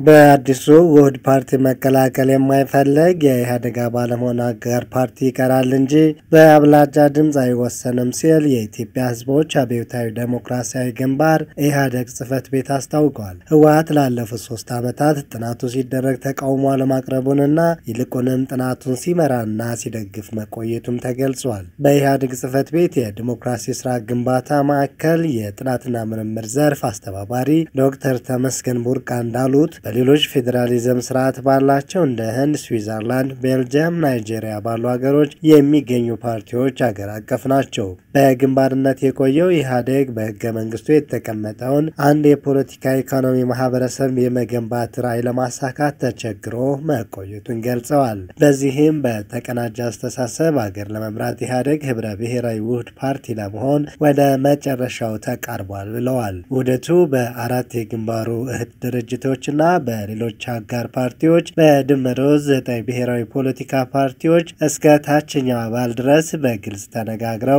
በአዲሱ ውህድ ፓርቲ መቀላቀል የማይፈልግ የኢህአዴግ አባል መሆን አጋር ፓርቲ ይቀራል እንጂ በአብላጫ ድምፅ አይወሰንም ሲል የኢትዮጵያ ሕዝቦች አብዮታዊ ዴሞክራሲያዊ ግንባር ኢህአዴግ ጽህፈት ቤት አስታውቋል። ህወሓት ላለፉት ሶስት ዓመታት ጥናቱ ሲደረግ ተቃውሞ አለማቅረቡንና ይልቁንም ጥናቱን ሲመራና ሲደግፍ መቆየቱም ተገልጿል። በኢህአዴግ ጽህፈት ቤት የዲሞክራሲ ስራ ግንባታ ማዕከል የጥናትና ምርምር ዘርፍ አስተባባሪ ዶክተር ተመስገን ቡርቃ እንዳሉት በሌሎች ፌዴራሊዝም ስርዓት ባላቸው እንደ ህንድ፣ ስዊዘርላንድ፣ ቤልጅየም፣ ናይጄሪያ ባሉ ሀገሮች የሚገኙ ፓርቲዎች አገር አቀፍ ናቸው። በግንባርነት የቆየው ኢህአዴግ በህገ መንግስቱ የተቀመጠውን አንድ የፖለቲካ ኢኮኖሚ ማህበረሰብ የመገንባት ራዕይ ለማሳካት ተቸግሮ መቆየቱን ገልጸዋል። በዚህም በተቀናጀ አስተሳሰብ አገር ለመምራት ኢህአዴግ ህብረ ብሔራዊ ውህድ ፓርቲ ለመሆን ወደ መጨረሻው ተቃርቧል ብለዋል። ውህደቱ በአራት የግንባሩ እህት ድርጅቶችና በሌሎች አጋር ፓርቲዎች በድምሩ ዘጠኝ ብሔራዊ ፖለቲካ ፓርቲዎች እስከ ታችኛው አባል ድረስ በግልጽ ተነጋግረው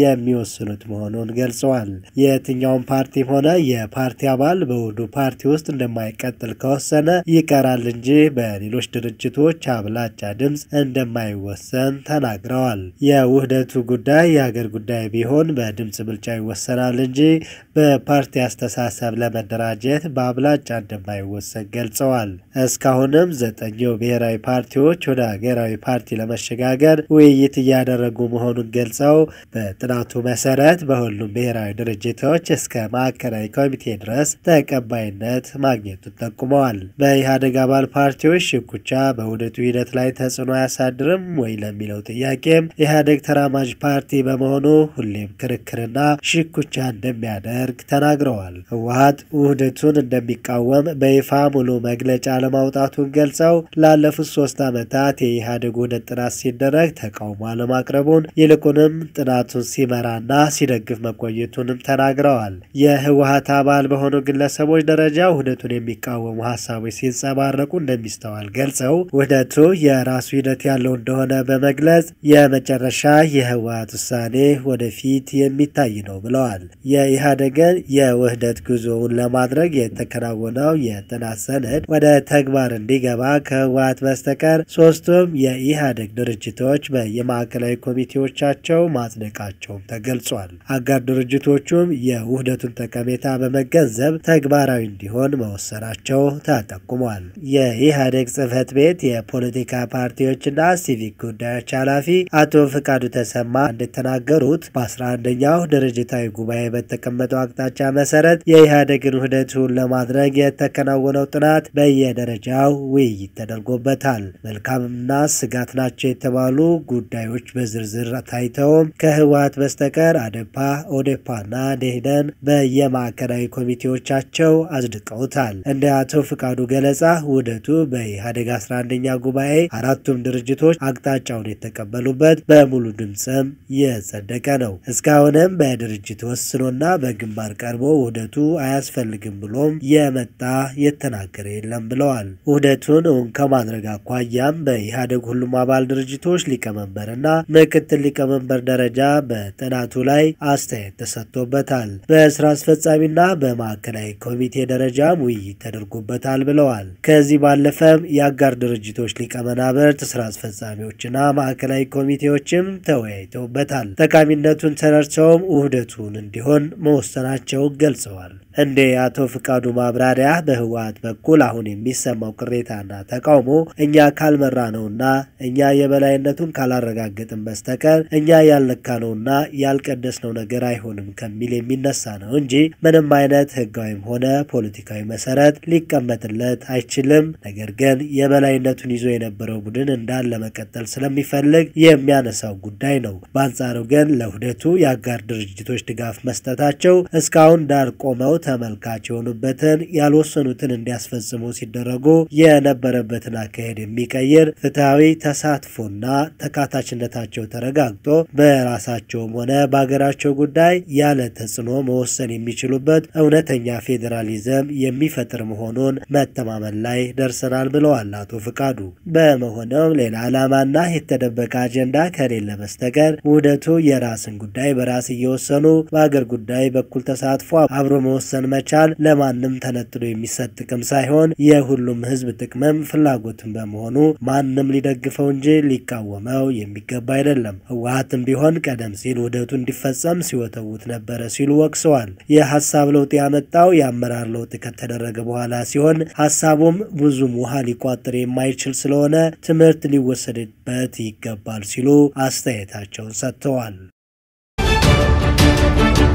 የሚወስኑት መሆኑን ገልጸዋል። የትኛውም ፓርቲም ሆነ የፓርቲ አባል በውህዱ ፓርቲ ውስጥ እንደማይቀጥል ከወሰነ ይቀራል እንጂ በሌሎች ድርጅቶች አብላጫ ድምፅ እንደማይወሰን ተናግረዋል። የውህደቱ ጉዳይ የሀገር ጉዳይ ቢሆን በድምፅ ብልጫ ይወሰናል እንጂ በፓርቲ አስተሳሰብ ለመደራጀት በአብላጫ እንደማይወሰን ገልጸዋል። እስካሁንም ዘጠኙ ብሔራዊ ፓርቲዎች ወደ ሀገራዊ ፓርቲ ለመሸጋገር ውይይት እያደረጉ መሆኑን ገልጸው በጥናቱ መሰረት በሁሉም ብሔራዊ ድርጅቶች እስከ ማዕከላዊ ኮሚቴ ድረስ ተቀባይነት ማግኘቱን ጠቁመዋል። በኢህአዴግ አባል ፓርቲዎች ሽኩቻ በውህደቱ ሂደት ላይ ተጽዕኖ አያሳድርም ወይ ለሚለው ጥያቄም ኢህአዴግ ተራማጅ ፓርቲ በመሆኑ ሁሌም ክርክርና ሽኩቻ እንደሚያደርግ ተናግረዋል። ህወሓት ውህደቱን እንደሚቃወም በይፋ ሙሉ መግለጫ ለማውጣቱን ገልጸው ላለፉት ሶስት ዓመታት የኢህአዴግ ውህደት ጥናት ሲደረግ ተቃውሞ አለማቅረቡን ይልቁንም ጥናቱን ሲመራና ሲደግፍ መቆየቱንም ተናግረዋል። የህወሓት አባል በሆኑ ግለሰቦች ደረጃ ውህደቱን የሚቃወሙ ሀሳቦች ሲንጸባረቁ እንደሚስተዋል ገልጸው ውህደቱ የራሱ ሂደት ያለው እንደሆነ በመግለጽ የመጨረሻ የህወሓት ውሳኔ ወደፊት የሚታይ ነው ብለዋል። የኢህአዴግን የውህደት ጉዞውን ለማድረግ የተከናወነው የጥናት ሰነድ ወደ ተግባር እንዲገባ ከህወሓት በስተቀር ሶስቱም የኢህአዴግ ድርጅቶች በየማዕከላዊ ኮሚቴዎቻቸው ማጽደቃቸውም ተገልጿል። አጋር ድርጅቶቹም የውህደቱን ጠቀሜታ በመገንዘብ ተግባራዊ እንዲሆን መወሰናቸው ተጠቁሟል። የኢህአዴግ ጽህፈት ቤት የፖለቲካ ፓርቲዎችና ሲቪክ ጉዳዮች ኃላፊ አቶ ፍቃዱ ተሰማ እንደተናገሩት በ11ኛው ድርጅታዊ ጉባኤ በተቀመጠው አቅጣጫ መሰረት የኢህአዴግን ውህደቱን ለማድረግ የተከናወነው ጥናት በየደረጃው ውይይት ተደርጎበታል። መልካምና ስጋት ናቸው የተባሉ ጉዳዮች በዝርዝር ታይተውም ከህወሓት በስተቀር አደፓ፣ ኦዴፓና ደኢህዴን በየማዕከላዊ ኮሚቴዎቻቸው አጽድቀውታል። እንደ አቶ ፍቃዱ ገለጻ ውህደቱ በኢህአዴግ 11ኛ ጉባኤ አራቱም ድርጅቶች አቅጣጫውን የተቀበሉበት በሙሉ ድምፅም የጸደቀ ነው። እስካሁንም በድርጅት ወስኖና በግንባር ቀርቦ ውህደቱ አያስፈልግም ብሎም የመጣ የተናገረ የለም ብለዋል። ውህደቱን እውን ከማድረግ አኳያም በኢህአዴግ ሁሉም አባል ድርጅቶች ሊቀመንበርና ምክትል ሊቀመንበር ደረጃ በጥናቱ ላይ አስተያየት ተሰጥቶበታል። በስራ አስፈጻሚና በማዕከላዊ ኮሚቴ ደረጃም ውይይት ተደርጎበታል ብለዋል። ከዚህ ባለፈም የአጋር ድርጅቶች ሊቀመናብርት፣ ስራ አስፈጻሚዎችና ማዕከላዊ ኮሚቴዎችም ተወያይተውበታል። ጠቃሚነቱን ተረድተውም ውህደቱን እንዲሆን መወሰናቸው ገልጸዋል። እንደ አቶ ፍቃዱ ማብራሪያ በህወሓት በኩል አሁን የሚሰማው ቅሬታና ተቃውሞ እኛ ካልመራ ነውና እኛ የበላይነቱን ካላረጋገጥን በስተቀር እኛ ያልነካነውና ያልቀደስነው ነገር አይሆንም ከሚል የሚነሳ ነው እንጂ ምንም አይነት ህጋዊም ሆነ ፖለቲካዊ መሰረት ሊቀመጥለት አይችልም። ነገር ግን የበላይነቱን ይዞ የነበረው ቡድን እንዳለ መቀጠል ስለሚፈልግ የሚያነሳው ጉዳይ ነው። በአንጻሩ ግን ለውህደቱ የአጋር ድርጅቶች ድጋፍ መስጠታቸው እስካሁን ዳር ቆመው ተመልካች የሆኑበትን ያልወሰኑትን እንዲያስፈጽሙ ሲደረጉ የነበረበትን አካሄድ የሚቀይር ፍትሐዊ ተሳትፎና ተካታችነታቸው ተረጋግጦ በራሳቸውም ሆነ በሀገራቸው ጉዳይ ያለ ተጽዕኖ መወሰን የሚችሉበት እውነተኛ ፌዴራሊዝም የሚፈጥር መሆኑን መተማመን ላይ ደርሰናል ብለዋል አቶ ፍቃዱ። በመሆኑም ሌላ ዓላማና የተደበቀ አጀንዳ ከሌለ በስተቀር ውህደቱ የራስን ጉዳይ በራስ እየወሰኑ በሀገር ጉዳይ በኩል ተሳትፎ አብሮ መወሰን መወሰን መቻል ለማንም ተነጥሎ የሚሰጥ ጥቅም ሳይሆን የሁሉም ህዝብ ጥቅምም ፍላጎትን በመሆኑ ማንም ሊደግፈው እንጂ ሊቃወመው የሚገባ አይደለም። ህወሀትም ቢሆን ቀደም ሲል ውህደቱ እንዲፈጸም ሲወተውት ነበረ ሲሉ ወቅሰዋል። የሀሳብ ለውጥ ያመጣው የአመራር ለውጥ ከተደረገ በኋላ ሲሆን ሀሳቡም ብዙም ውሃ ሊቋጥር የማይችል ስለሆነ ትምህርት ሊወሰድበት ይገባል ሲሉ አስተያየታቸውን ሰጥተዋል።